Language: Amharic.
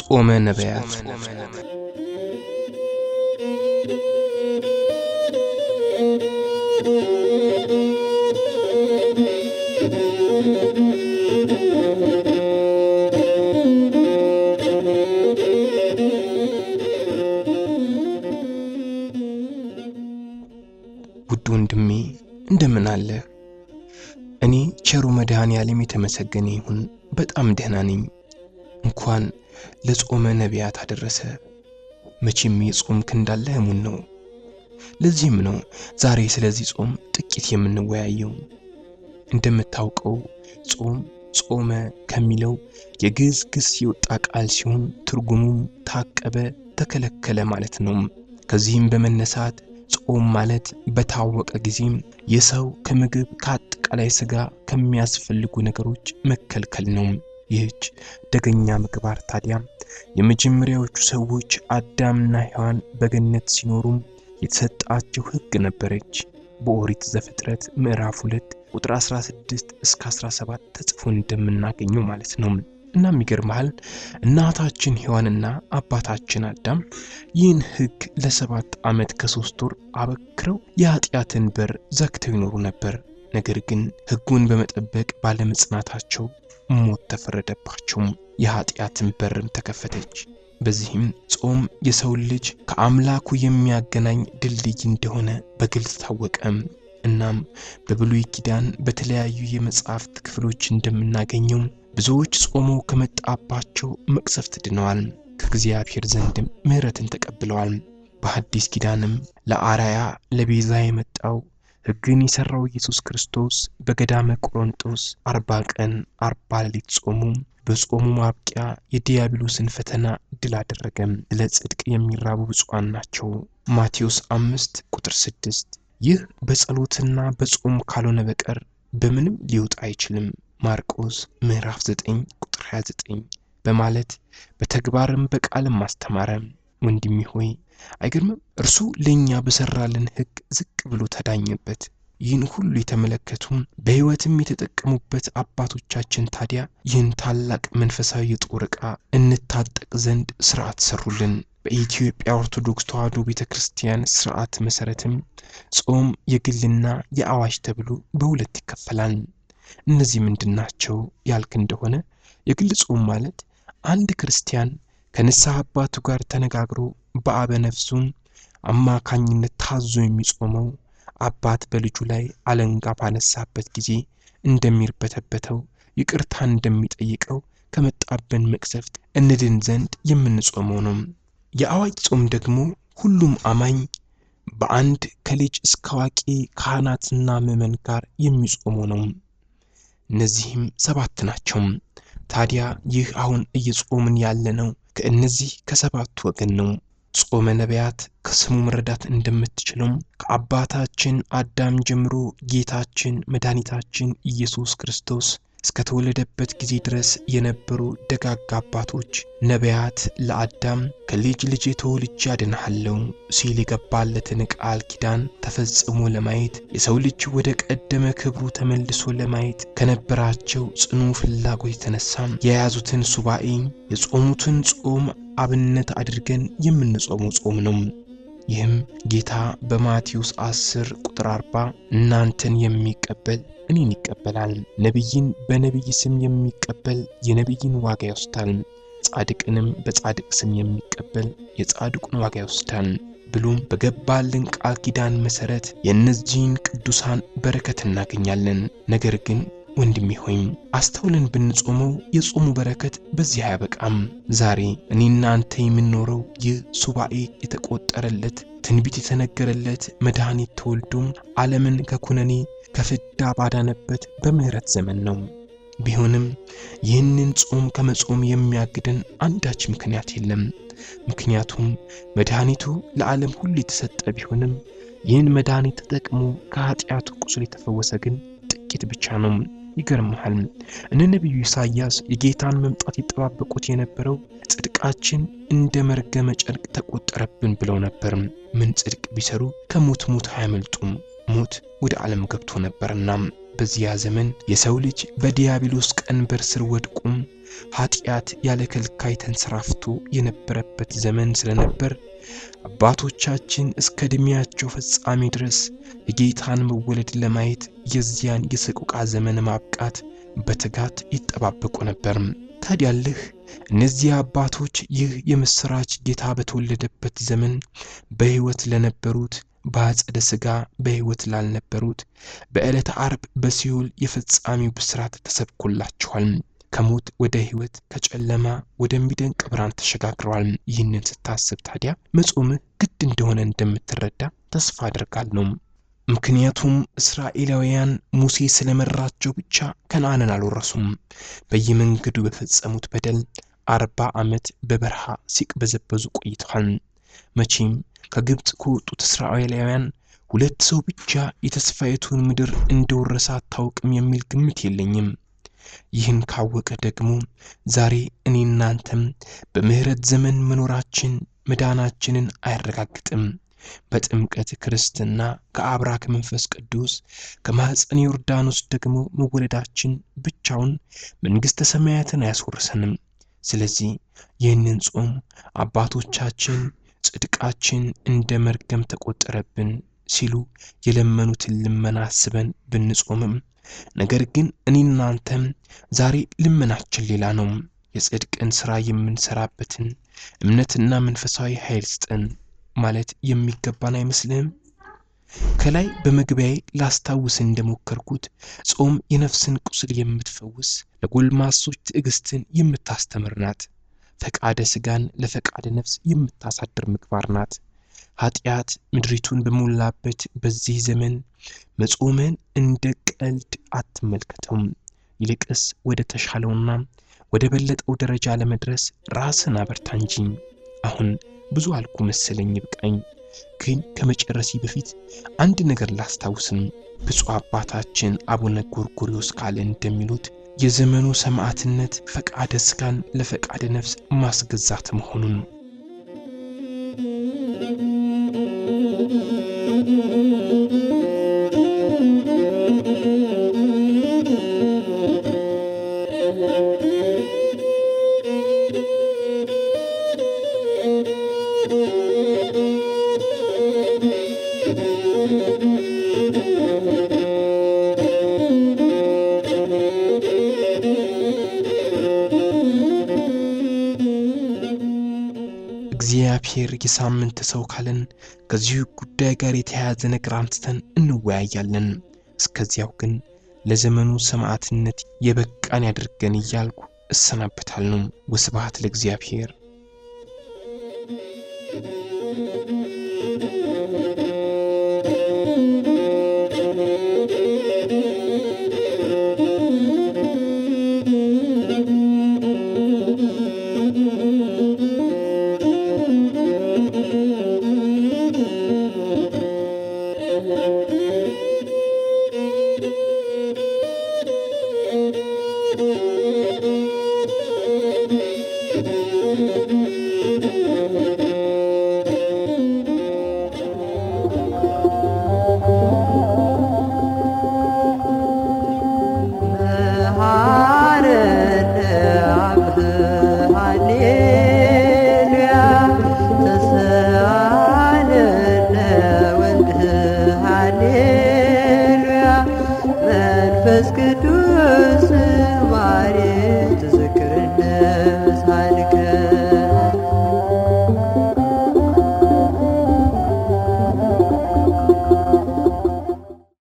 ጾመ ነቢያት ውድ ወንድሜ እንደምን አለህ? እኔ ቸሩ መድኃኔ ዓለም የተመሰገነ ይሁን በጣም ደህና ነኝ። እንኳን ለጾመ ነቢያት አደረሰ። መቼም የጾምክ እንዳለህ እሙን ነው። ለዚህም ነው ዛሬ ስለዚህ ጾም ጥቂት የምንወያየው። እንደምታውቀው ጾም ጾመ ከሚለው የግዕዝ ግስ የወጣ ቃል ሲሆን ትርጉሙም ታቀበ፣ ተከለከለ ማለት ነው። ከዚህም በመነሳት ጾም ማለት በታወቀ ጊዜም የሰው ከምግብ ከአጠቃላይ ስጋ ከሚያስፈልጉ ነገሮች መከልከል ነው። ይህች ደገኛ ምግባር ታዲያ የመጀመሪያዎቹ ሰዎች አዳምና ሔዋን በገነት ሲኖሩም የተሰጣቸው ሕግ ነበረች። በኦሪት ዘፍጥረት ምዕራፍ 2 ቁጥር 16 እስከ 17 ተጽፎ እንደምናገኘው ማለት ነው። እናም ይገርምሃል እናታችን ሔዋንና አባታችን አዳም ይህን ሕግ ለሰባት ዓመት ከሶስት ወር አበክረው የኃጢአትን በር ዘግተው ይኖሩ ነበር። ነገር ግን ሕጉን በመጠበቅ ባለመጽናታቸው ሞት ተፈረደባቸው። የኃጢአትን በርም ተከፈተች። በዚህም ጾም የሰውን ልጅ ከአምላኩ የሚያገናኝ ድልድይ እንደሆነ በግልጽ ታወቀ። እናም በብሉይ ኪዳን በተለያዩ የመጽሐፍት ክፍሎች እንደምናገኘው ብዙዎች ጾሞ ከመጣባቸው መቅሰፍት ድነዋል፣ ከእግዚአብሔር ዘንድም ምሕረትን ተቀብለዋል። በሐዲስ ኪዳንም ለአራያ ለቤዛ የመጣው ሕግን የሠራው ኢየሱስ ክርስቶስ በገዳመ ቆሮንጦስ አርባ ቀን አርባ ሌሊት ጾሙ። በጾሙ ማብቂያ የዲያብሎስን ፈተና ድል አደረገም። ስለ ጽድቅ የሚራቡ ብፁዓን ናቸው። ማቴዎስ አምስት ቁጥር ስድስት ይህ በጸሎትና በጾም ካልሆነ በቀር በምንም ሊወጣ አይችልም። ማርቆስ ምዕራፍ 9 ቁጥር 29 በማለት በተግባርም በቃልም አስተማረ። ወንድሜ ሆይ አይገርምም? እርሱ ለእኛ በሰራልን ሕግ ዝቅ ብሎ ተዳኘበት። ይህን ሁሉ የተመለከቱም በሕይወትም የተጠቀሙበት አባቶቻችን ታዲያ ይህን ታላቅ መንፈሳዊ የጦር ዕቃ እንታጠቅ ዘንድ ሥርዓት ሰሩልን። በኢትዮጵያ ኦርቶዶክስ ተዋሕዶ ቤተ ክርስቲያን ሥርዓት መሠረትም ጾም የግልና የአዋጅ ተብሎ በሁለት ይከፈላል። እነዚህ ምንድን ናቸው ያልክ እንደሆነ የግል ጾም ማለት አንድ ክርስቲያን ከንስሐ አባቱ ጋር ተነጋግሮ በአበ ነፍሱም አማካኝነት ታዞ የሚጾመው አባት በልጁ ላይ አለንጋ ባነሳበት ጊዜ እንደሚርበተበተው ይቅርታ እንደሚጠይቀው ከመጣብን መቅሰፍት እንድን ዘንድ የምንጾመው ነው። የአዋጅ ጾም ደግሞ ሁሉም አማኝ በአንድ ከልጅ እስከ አዋቂ ካህናትና ምዕመን ጋር የሚጾመው ነው። እነዚህም ሰባት ናቸው። ታዲያ ይህ አሁን እየጾምን ያለነው ከእነዚህ ከሰባቱ ወገን ነው። ጾመ ነቢያት ከስሙ መረዳት እንደምትችለው ከአባታችን አዳም ጀምሮ ጌታችን መድኃኒታችን ኢየሱስ ክርስቶስ እስከተወለደበት ጊዜ ድረስ የነበሩ ደጋግ አባቶች ነቢያት ለአዳም ከልጅ ልጅ ተወልጄ አድንሃለሁ ሲል የገባለትን ቃል ኪዳን ተፈጽሞ ለማየት የሰው ልጅ ወደ ቀደመ ክብሩ ተመልሶ ለማየት ከነበራቸው ጽኑ ፍላጎት የተነሳ የያዙትን ሱባኤ የጾሙትን ጾም አብነት አድርገን የምንጾመው ጾም ነው። ይህም ጌታ በማቴዎስ 10 ቁጥር 40 እናንተን የሚቀበል እኔን ይቀበላል፣ ነቢይን በነቢይ ስም የሚቀበል የነቢይን ዋጋ ይወስዳል፣ ጻድቅንም በጻድቅ ስም የሚቀበል የጻድቁን ዋጋ ይወስዳል ብሎም በገባልን ቃል ኪዳን መሠረት የእነዚህን ቅዱሳን በረከት እናገኛለን። ነገር ግን ወንድሜ ሆይ አስተውለን ብንጾመው የጾሙ በረከት በዚህ አያበቃም። ዛሬ እኔና አንተ የምንኖረው ይህ ሱባኤ የተቆጠረለት ትንቢት የተነገረለት መድኃኒት ተወልዶም ዓለምን ከኩነኔ ከፍዳ ባዳነበት በምሕረት ዘመን ነው። ቢሆንም ይህንን ጾም ከመጾም የሚያግደን አንዳች ምክንያት የለም። ምክንያቱም መድኃኒቱ ለዓለም ሁሉ የተሰጠ ቢሆንም ይህን መድኃኒት ተጠቅሞ ከኃጢአቱ ቁስል የተፈወሰ ግን ጥቂት ብቻ ነው። ይገርምሃል እነ ነቢዩ ኢሳይያስ የጌታን መምጣት ይጠባበቁት የነበረው ጽድቃችን እንደ መርገመ ጨርቅ ተቆጠረብን ብለው ነበር። ምን ጽድቅ ቢሰሩ ከሞት ሞት አያመልጡም። ሞት ወደ ዓለም ገብቶ ነበርና በዚያ ዘመን የሰው ልጅ በዲያብሎስ ቀንበር ስር ወድቆም ኃጢአት ያለ ከልካይ ተንሰራፍቶ የነበረበት ዘመን ስለነበር አባቶቻችን እስከ ዕድሜያቸው ፍጻሜ ድረስ የጌታን መወለድ ለማየት የዚያን የሰቆቃ ዘመን ማብቃት በትጋት ይጠባበቁ ነበር። ታዲያልህ እነዚህ አባቶች ይህ የምሥራች ጌታ በተወለደበት ዘመን በሕይወት ለነበሩት በአጸደ ሥጋ በሕይወት ላልነበሩት በዕለተ ዓርብ በሲኦል የፍጻሜው ብስራት ተሰብኮላቸዋል። ከሞት ወደ ሕይወት ከጨለማ ወደሚደንቅ ብርሃን ተሸጋግረዋል። ይህንን ስታስብ ታዲያ መጾምህ ግድ እንደሆነ እንደምትረዳ ተስፋ አድርጋለሁ። ምክንያቱም እስራኤላውያን ሙሴ ስለመራቸው ብቻ ከነዓንን አልወረሱም። በየመንገዱ በፈጸሙት በደል አርባ ዓመት በበረሃ ሲቅበዘበዙ ቆይተዋል። መቼም ከግብፅ ከወጡት እስራኤላውያን ሁለት ሰው ብቻ የተስፋይቱን ምድር እንደወረሰ አታውቅም የሚል ግምት የለኝም። ይህን ካወቀ ደግሞ ዛሬ እኔ እናንተም በምሕረት ዘመን መኖራችን መዳናችንን አያረጋግጥም። በጥምቀት ክርስትና ከአብራክ መንፈስ ቅዱስ ከማኅፀን ዮርዳኖስ ደግሞ መወለዳችን ብቻውን መንግሥተ ሰማያትን አያስወርሰንም። ስለዚህ ይህንን ጾም አባቶቻችን ጽድቃችን እንደ መርገም ተቆጠረብን ሲሉ የለመኑትን ልመና አስበን ብንጾምም ነገር ግን እኔ እናንተም ዛሬ ልመናችን ሌላ ነው። የጽድቅን ሥራ የምንሰራበትን እምነትና መንፈሳዊ ኃይል ስጠን ማለት የሚገባን አይመስልህም? ከላይ በመግቢያዬ ላስታውስ እንደሞከርኩት ጾም የነፍስን ቁስል የምትፈውስ ለጎልማሶች ትዕግስትን የምታስተምር ናት። ፈቃደ ሥጋን ለፈቃደ ነፍስ የምታሳድር ምግባር ናት። ኃጢአት ምድሪቱን በሞላበት በዚህ ዘመን መጾምን እንደ ቀልድ አትመልከተውም። ይልቅስ ወደ ተሻለውና ወደ በለጠው ደረጃ ለመድረስ ራስን አበርታ እንጂ። አሁን ብዙ አልኩ መሰለኝ፣ ይብቃኝ። ግን ከመጨረሴ በፊት አንድ ነገር ላስታውስም። ብፁዕ አባታችን አቡነ ጎርጎርዮስ ካለ እንደሚሉት የዘመኑ ሰማዕትነት ፈቃደ ሥጋን ለፈቃደ ነፍስ ማስገዛት መሆኑን እግዚአብሔር የሳምንት ሰው ካለን ከዚሁ ጉዳይ ጋር የተያያዘ ነገር አንስተን እንወያያለን። እስከዚያው ግን ለዘመኑ ሰማዕትነት የበቃን ያድርገን እያልኩ እሰናበታለሁ። ወስብሐት ለእግዚአብሔር። Thank you.